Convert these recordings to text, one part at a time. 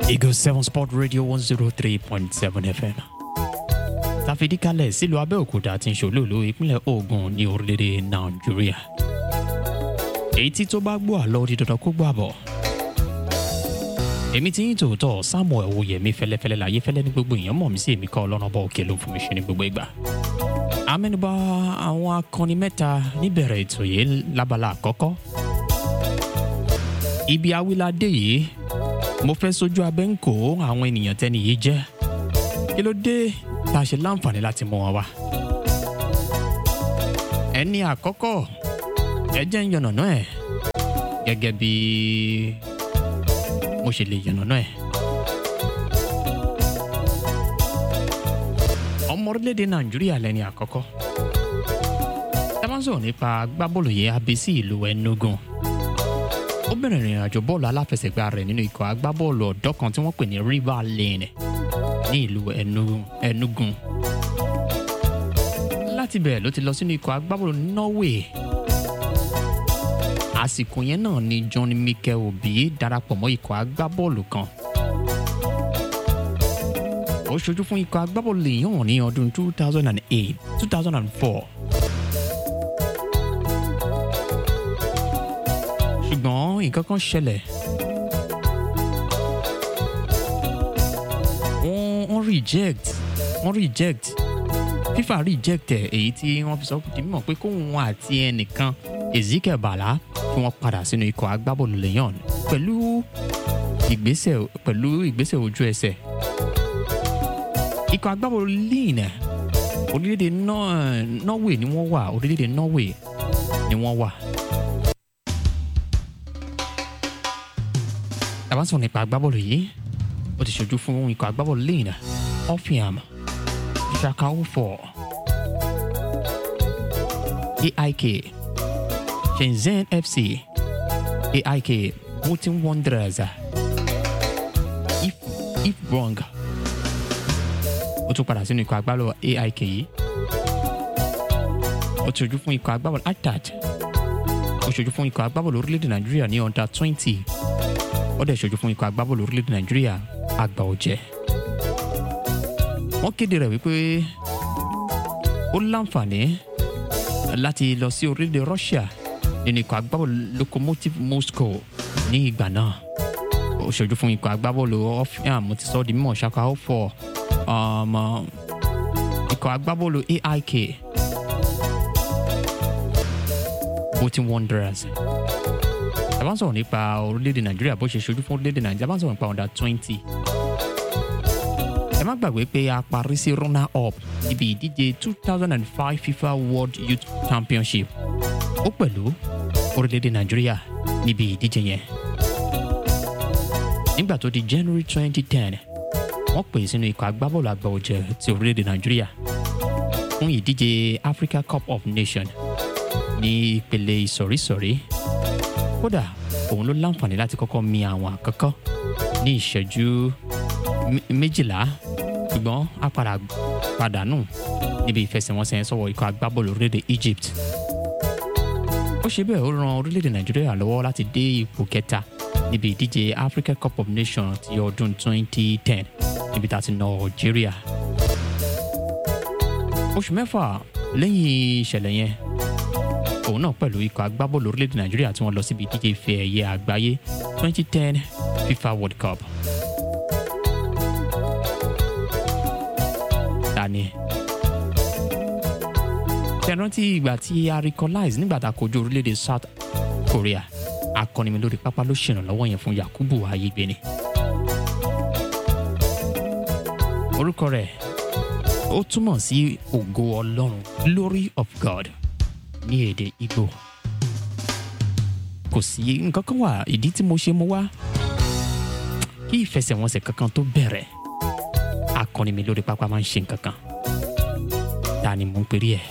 Eagle 7 Sport Radio 103.7 FM. Tàfidíkalẹ̀ sílùú Abẹ́òkúta ti ń ṣòlòlò ìpínlẹ̀ Ògùn ní orílẹ̀-èdè Nàìjíríà. Èyí tí tó bá gbọ́ àlọ́ di dandan kó gbọ́ àbọ̀. Èmi ti ń tòótọ́ Samuel Oyèmí fẹ́lẹ́fẹ́lẹ́ láyé fẹ́lẹ́ ní gbogbo èèyàn mọ̀ mí sí èmi kọ́ ọlọ́run bá òkè ló ń fún mi ṣe ní gbogbo ìgbà. Amẹ́nubà àwọn akọni mẹ́ta níbẹ̀rẹ̀ ètò yìí lábala àkọ́kọ́. Ibi awíládé yìí mo fẹ́ sojú abẹ́ ń kó àwọn ènìyàn tẹ́ni yìí jẹ́ kí ló dé tá a ṣe láǹfààní láti mú wọn wá. ẹni àkọ́kọ́ ẹ jẹ́ ń yànnàná ẹ̀ gẹ́gẹ́ bí mo ṣe lè yànnàná ẹ̀. ọmọ orílẹ̀-èdè nàìjíríà lẹ́ni àkọ́kọ́ tá a bá ń sọ̀rọ̀ nípa agbábọ́ọ̀lù yẹn abẹ́sí ìlú Enugu ó bẹ̀rẹ̀ ìrìn àjò bọ́ọ̀lù aláfẹsẹ̀gbá rẹ̀ nínú ikọ̀ agbábọ́ọ̀lù ọ̀dọ́ kan tí wọ́n pè ní River Lane ní ìlú Enugu Enugu láti bẹ̀rẹ̀ ló ti lọ sínú ikọ̀ agbábọ́ọ̀lù Norway àsìkò yẹn náà ni John Mikel Obi darapọ̀ mọ́ ikọ̀ agbábọ́ọ̀lù kan ó ṣojú fún ikọ̀ agbábọ́ọ̀lù Lyon ní ọdún 2008 2004 ṣùgbọ́n nǹkan kan ṣẹlẹ̀ wọ́n wọ́n reject wọ́n reject FIFA reject ẹ̀ èyí tí wọ́n fi sọ di mímọ̀ pé kóun àti ẹnìkan Ezekiel Bala kí wọ́n padà sínú ikọ̀ agbábọ́ọ̀lù Lyon pẹ̀lú ìgbésẹ̀ pẹ̀lú ìgbésẹ̀ ojú ẹsẹ̀ ikọ̀ agbábọ́ọ̀lù Lyon orílẹ̀-èdè Norway ni wọ́n wà orílẹ̀-èdè Norway ni wọ́n wà. tàbá sọ̀rọ̀ nípa agbábọ́ọ̀lù yìí ó ti ṣojú fún ikọ̀ agbábọ́ọ̀lù lẹ́yìn Offiam Shakaufo AIK Shenzhen FC AIK Bolton Wanderers If If Brong ó tún padà sínú ikọ̀ agbábọ́ọ̀lù AIK yìí ó ti ṣojú fún ikọ̀ agbábọ́ọ̀lù Attard ó ṣojú fún ikọ̀ agbábọ́ọ̀lù orílẹ̀-èdè Nàìjíríà ní under twenty ó dẹ̀ ṣojú fún ikọ̀ agbábọ́ọ̀lù orílẹ̀-èdè nàìjíríà àgbà ọ̀jẹ̀. wọ́n kéde rẹ̀ wípé ó láǹfààní láti lọ sí orílẹ̀-èdè russia nínú ikọ̀ agbábọ́ọ̀lù lokomotiv moscow ní ìgbà náà ó ṣojú fún ikọ̀ agbábọ́ọ̀lù offiam mo ti sọ ọ́ di mímọ̀ ṣaka ó fọ ikọ̀ agbábọ́ọ̀lù aik bolton wanderers a bá ń sọ̀rọ̀ nípa orílẹ̀-èdè nàìjíríà bó ṣe ṣojú fún orílẹ̀-èdè nàìjíríà a bá ń sọ̀rọ̀ nípa under twenty. ẹ má gbàgbé pé a parí sí runner up níbi ìdíje two thousand and five fifa world youth championship ó pẹ̀lú orílẹ̀-èdè nàìjíríà níbi ìdíje yẹn. nígbà tó di january twenty ten wọ́n pè sínú ikọ̀ agbábọ́ọ̀lù àgbà ọ̀jẹ̀ ti orílẹ̀-èdè nàìjíríà fún ìdíje africa cup of nations ní ìpele ìsọ̀rísọ̀rí kódà òun ló láǹfààní láti kọ́kọ́ mi àwọn àkọ́kọ́ ní ìṣẹ́jú méjìlá ṣùgbọ́n a padà pàdánù níbi ìfẹsẹ̀wọnsẹ̀ sọ̀wọ́ ikọ̀ agbábọ́ọ̀lù orílẹ̀-èdè Egypt. ó ṣe bẹ́ẹ̀ ó ran orílẹ̀-èdè Nàìjíríà lọ́wọ́ láti dé ipò kẹta níbi ìdíje Africa Cup of Nations ti ọdún 2010 níbi tá a ti nà Algeria. oṣù mẹ́fà lẹ́yìn ìṣẹ̀lẹ̀ yẹn òun náà pẹ̀lú ikọ̀ agbábọ́ọ̀lù orílẹ̀-èdè nàìjíríà tí wọ́n lọ síbi ìdíje ife ẹ̀yẹ àgbáyé 2010 FIFA World Cup. Dani tẹ̀rántí ìgbà tí a recognize nígbà tá a kojú orílẹ̀-èdè South Korea akọni mi lórí pápá ló ṣèrànlọ́wọ́ yẹn fún Yakubu Ayégbéni. orúkọ rẹ̀ ó túmọ̀ sí ògo Ọlọ́run glory of God ní èdè Ìgbò kò sí nǹkan kan wà ìdí tí mo ṣe mo wá kí ìfẹsẹ̀wọnsẹ̀ kankan tó bẹ̀rẹ̀ akọni mi lórí pápá máa ń ṣe nǹkan kan ta ni mo ń perí ẹ̀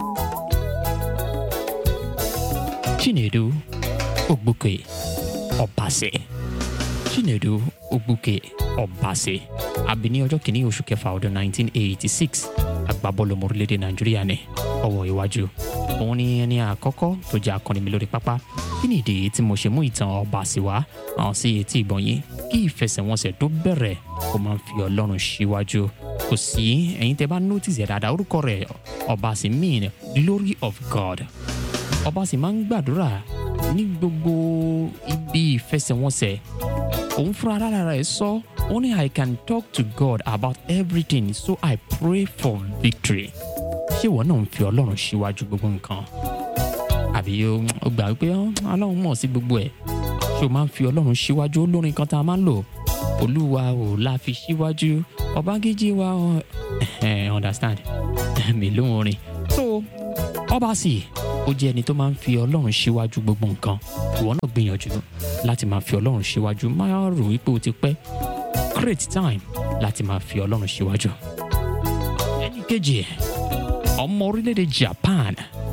Chinedu Ogbuke Obase Chinedu Ogbuke Obase àbí ní ọjọ́ kìíní oṣù kẹfà ọdún 1986 agbábọ́ọ̀lù ọmọ orílẹ̀-èdè Nàìjíríà ní ọwọ́ iwájú òun ni ẹni àkọ́kọ́ tó jẹ́ akọni mi lórí pápá kí ni ìdí tí mo ṣe mú ìtàn ọba sí wá hàn sí etí ìgbọ̀n yín kí ìfẹsẹ̀wọnsẹ̀ tó bẹ̀rẹ̀ ó máa ń fi ọlọ́run síwájú kò sí ẹ̀yin tẹ́ bá notice ẹ̀ dáadáa orúkọ rẹ̀ ọba sì mean glory of God ọba sì máa ń gbàdúrà ní gbogbo ibi ìfẹsẹ̀wọnsẹ̀ òun fúnra rárá rẹ̀ sọ ó ní I can talk to God about everything so I pray for victory ṣé ìwọ náà ń fi ọlọ́run síwájú gbogbo nǹkan àbí o gbà wípé ọlọ́run mọ̀ sí gbogbo ẹ̀ ṣé o máa ń fi ọlọ́run síwájú olórin kan tá a máa ń lò olúwa ò la fi síwájú ọbágéjì wa ẹ understand mi ló ń orin so ọba sì ó jẹ́ ẹni tó máa ń fi ọlọ́run síwájú gbogbo nǹkan ìwọ náà gbìyànjú láti máa fi ọlọ́run síwájú máa rò wípé o ti pẹ́ create time láti máa fi ọlọ́run síwájú. ẹni kejì ọmọ orílẹ̀-èdè Japan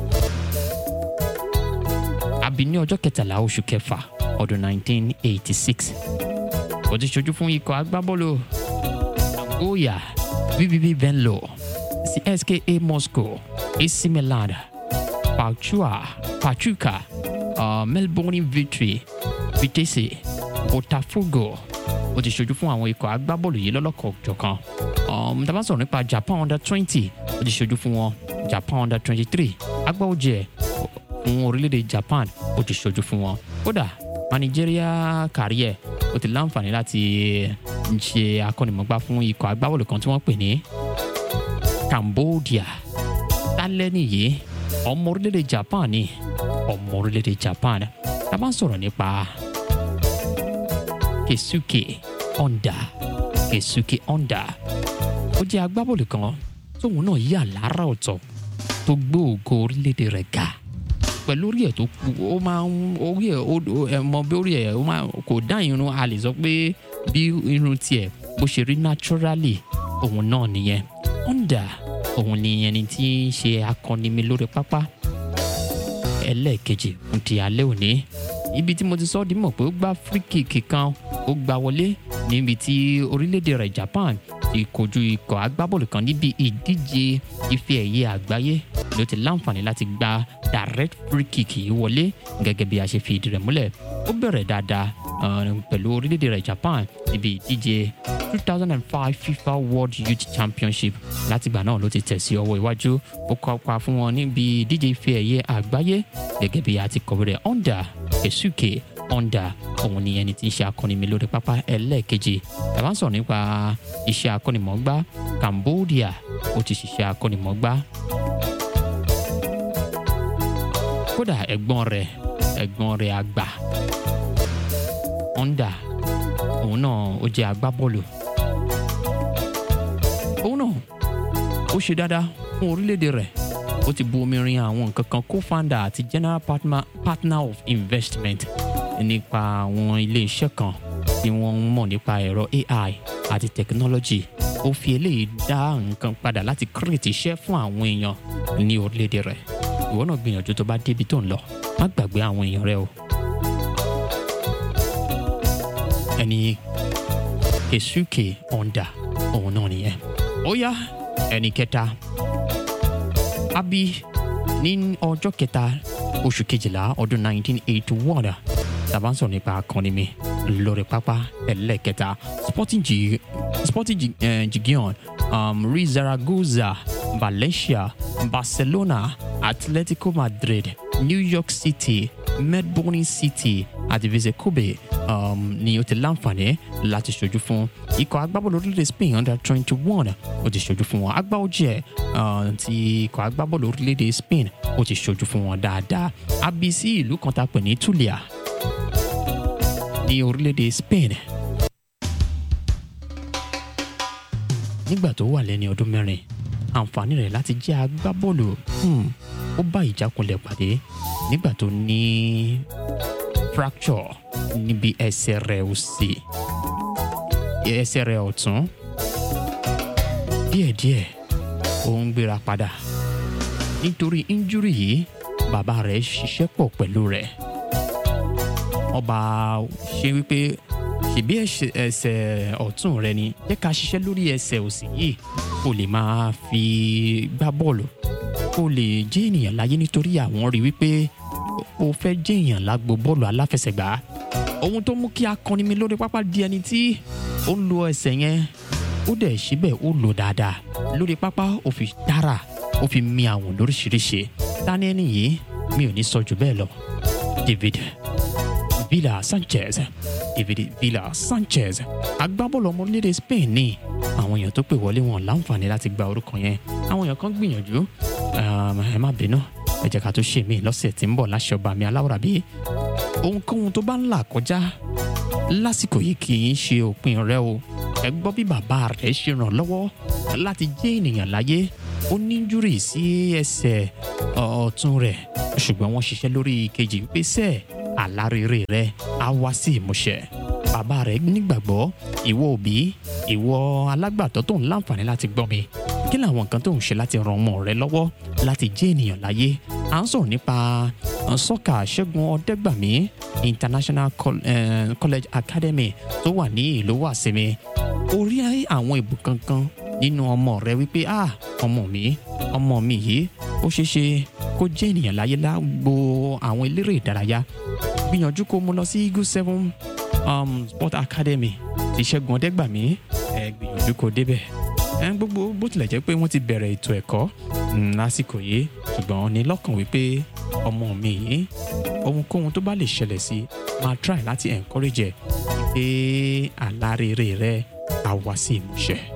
àbí ní ọjọ́ kẹtàlá oṣù kẹfà ọdún 1986 ó ti ṣojú fún ikọ̀ agbábọ́ọ̀lù Nagoya VVV Venlo CSKA Moscow AC Milan Pachua Pachuca uh, Melbourne Victory Vitesse Botafogo ó ti ṣojú fún àwọn ikọ̀ agbábọ́ọ̀lù yìí lọ́lọ́kọ̀ọ́jọ̀kan um, tá a bá sọ̀rọ̀ nípa Japan under twenty ó ti ṣojú fún wọn Japan under twenty three agbáwọ̀jẹ̀ fún orílẹ̀-èdè Japan ó ti ṣojú fún wọn kódà managerial career ó ti láǹfààní láti ṣe akọ́nimọ̀gbá fún ikọ̀ agbábọ́ọ̀lù kan tí wọ́n pè ní Cambodia tálẹ́ nìyí ọmọ orílẹ̀-èdè Japan ni ọmọ orílẹ̀-èdè Japan tá a bá sọ̀rọ̀ nípa Keisuke Honda Keisuke Honda ó jẹ́ agbábọ́ọ̀lù kan tóun náà yà lára ọ̀tọ̀ tó gbé ògo orílẹ̀-èdè rẹ̀ ga pẹ̀lú orí ẹ̀ tó kú ó máa ń orí ẹ̀ ẹ mọ bí orí ẹ̀ ó máa kò dá irun a lè sọ pé bí irun tiẹ̀ bó ṣe rí naturally òun náà nìyẹn Honda òun ni ẹni tí ń ṣe akọni mi lórí pápá ẹlẹ́ẹ̀kejì fún ti alẹ́ òní ibi tí mo ti sọ ọ́ di mọ̀ pé ó gbá free kick kan ó gbá wọlé níbi tí orílẹ̀-èdè rẹ̀ Japan ti kojú ikọ̀ agbábọ́ọ̀lù kan níbi ìdíje ife ẹ̀yẹ àgbáyé ló ti láǹfààní láti gba direct free kick yìí wọlé gẹ́gẹ́ bí a ṣe fi ìdí rẹ̀ múlẹ̀ ó bẹ̀rẹ̀ dáadáa pẹ̀lú orílẹ̀-èdè rẹ̀ Japan níbi ìdíje 2005 FIFA World Youth Championship látìgbà náà ló ti tẹ̀ sí ọwọ́ iwájú ó kópa fún wọn níbi ìdíje ife ẹ̀yẹ àgbáyé gẹ́gẹ́ bí a ti kọ̀wé rẹ̀ Honda Keisuke Honda òun ni ẹni tí ń ṣe akọni mi lórí pápá ẹlẹ́ẹ̀kejì tàbá ń sọ̀rọ̀ nípa iṣẹ́ akọ́nimọ̀ọ́gbá Cambodia ó ti ṣiṣẹ́ akọ́nimọ̀ọ́gbá kódà ẹ̀gbọ́n rẹ̀ ẹ̀gbọ́n rẹ̀ àgbà Honda òun náà ó jẹ́ agbábọ́ọ̀lù òun náà ó ṣe dáadáa fún orílẹ̀-èdè rẹ̀ ó ti bu omi rin àwọn nǹkan kan co-founder àti general partner, partner of investment nípa àwọn ilé-iṣẹ́ kan tí wọ́n ń mọ̀ nípa ẹ̀rọ AI àti technology ó fi eléyìí dá nǹkan padà láti create iṣẹ́ fún àwọn èèyàn ní orílẹ̀-èdè rẹ̀ ìwọ náà gbìyànjú tó bá débi tó ń lọ má gbàgbé àwọn èèyàn rẹ o. ẹni Keisuke Honda òun náà nìyẹn. ó yá ẹni kẹta abi ní ọjọ́ kẹta oṣù kejìlá ọdún 1981 tàbá ń sọ̀rọ̀ nípa akọni mi lórí pápá ẹlẹ́kẹta Sporting Gi Sporting Gi eh, Gigion um, Real Zaragoza Valencia Barcelona Atletico Madrid New York City Melbourne City àti Vise Kobe um, ni ó ti láǹfààní láti ṣojú fún ikọ̀ agbábọ́ọ̀lù orílẹ̀-èdè Spain under twenty one ó ti ṣojú fún wọn agbáwọ́jẹ́ uh, ti ikọ̀ agbábọ́ọ̀lù orílẹ̀-èdè Spain ó ti ṣojú fún wọn dáadáa abc ìlú kan tá a pè ní Tulia ní orílẹ̀-èdè Spain nígbà tó wà lẹ́ni ọdún mẹ́rin àǹfààní rẹ̀ láti jẹ́ agbábọ́ọ̀lù hmm, ó bá ìjákulẹ̀ pàdé nígbà tó ní fracture níbi ẹsẹ̀ rẹ̀ òsì ẹsẹ̀ rẹ̀ ọ̀tún díẹ̀díẹ̀ ó ń gbéra padà nítorí injúrì yìí bàbá rẹ̀ ṣiṣẹ́ pọ̀ pẹ̀lú rẹ̀ ọba ṣe wípé ṣèbí ẹsẹ̀ ọ̀tún rẹ ni jẹ́ ká ṣiṣẹ́ lórí ẹsẹ̀ òsì yìí kó lè máa fi gbá bọ́ọ̀lù kó lè jẹ́ ènìyàn láyé nítorí àwọn rí wípé o fẹ́ jẹ́ èèyàn lágbo bọ́ọ̀lù aláfẹsẹ̀gbá ohun tó mú kí akọni mi lórí pápá di ẹni tí ó ń lo ẹsẹ̀ yẹn ó dẹ̀ síbẹ̀ ó lò dáadáa lórí pápá ó fi dára ó fi mi àwọn lóríṣiríṣi tani ẹni yìí mi ò ní sọ jù bẹ́ẹ̀ lọ David Villa Sanchez David Villa Sanchez agbábọ́ọ̀lù ọmọ orílẹ̀-èdè Spain ní àwọn èèyàn tó pè wọlé wọn láǹfààní láti gba orúkọ yẹn àwọn èèyàn kan gbìyànjú ẹ má bínú ẹ jẹ́ ká tó ṣe mí lọ́sẹ̀ tí ń bọ̀ láṣẹ ọba mi aláwòrán bí ohunkóhun tó bá ń là kọjá lásìkò yìí kì í ṣe òpin rẹ o ẹ gbọ́ bí bàbá rẹ̀ ṣe ràn lọ́wọ́ láti jẹ́ ènìyàn láyé ó ní júrì sí ẹsẹ̀ ọ̀tún rẹ̀ ṣùgbọ́n wọ́n ṣiṣẹ́ lórí ìkejì wípé sẹ́ẹ̀ àlárèrè rẹ̀ á wá sí ìmúṣẹ bàbá rẹ̀ nígbàgbọ́ ìwọ òbí ìwọ alágbàtọ́ tó ń láǹfààní láti gbọ́ mi kí làwọn nǹkan tó ń ṣe láti ran ọmọ rẹ lọ́wọ́ láti jẹ́ ènìyàn láyé à ń sọ̀rọ̀ nípa sọ́kà ṣẹ́gun ọ̀dẹ́gbàmí international college academy tó wà ní ìlú wàsímì orí àwọn ìbò kankan nínú ọmọ rẹ wípé ah ọmọ mi ọmọ mi yìí ó ṣeé ṣe kó jẹ́ ènìyàn láyé lágbo àwọn eléré ìdárayá gbìyànjú kó mú lọ sí eagle seven um, sport academy ti ṣẹ́gun ọ̀dẹ́gbàmí ẹ gbìyànjú kó débẹ̀ ẹ gbogbo bó tilẹ̀ jẹ́ pé wọ́n ti bẹ̀rẹ̀ ètò ẹ̀kọ́ lásìkò yìí ṣùgbọ́n ní lọ́kàn wípé ọmọ mi yìí ohunkóhun tó bá lè ṣẹlẹ̀ sí máa try láti encourage ẹ̀ pé àlá rere rẹ̀ á wá sí ìmúṣẹ.